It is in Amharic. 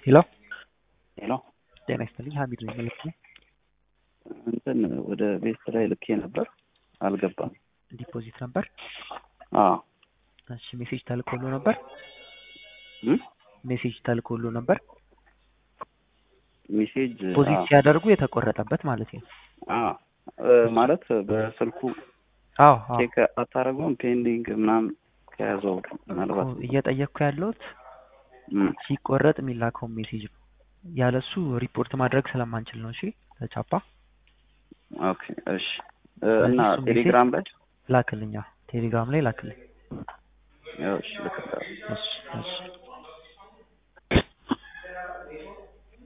ሄሎ ሄሎ ጤና ይስጥልኝ ሀሚድ ነኝ መልክ ነኝ እንትን ወደ ቤት ላይ ልኬ ነበር አልገባም። ዲፖዚት ነበር አዎ እሺ ሜሴጅ ተልኮሎ ነበር እም? ሜሴጅ ተልኮሎ ነበር ሜሴጅ ዲፖዚት አዎ ሲያደርጉ የተቆረጠበት ማለት ነው አዎ እ ማለት በስልኩ አዎ አዎ ቼክ አታደርገውም ፔንዲንግ ምናምን ከያዘው ምናልባት እኮ እየጠየቅኩ ያለሁት እም፣ ሲቆረጥ የሚላከውን ሜሴጅ ነው ያለሱ ሪፖርት ማድረግ ስለማንችል ነው እሺ ለቻፓ ኦኬ እሺ እ እና እሱ ሜሴጅ ቴሌግራም ላይ ላክልኛ ቴሌግራም ላይ ላክልኝ ያው እሺ ልክልሃለሁ። እሺ እሺ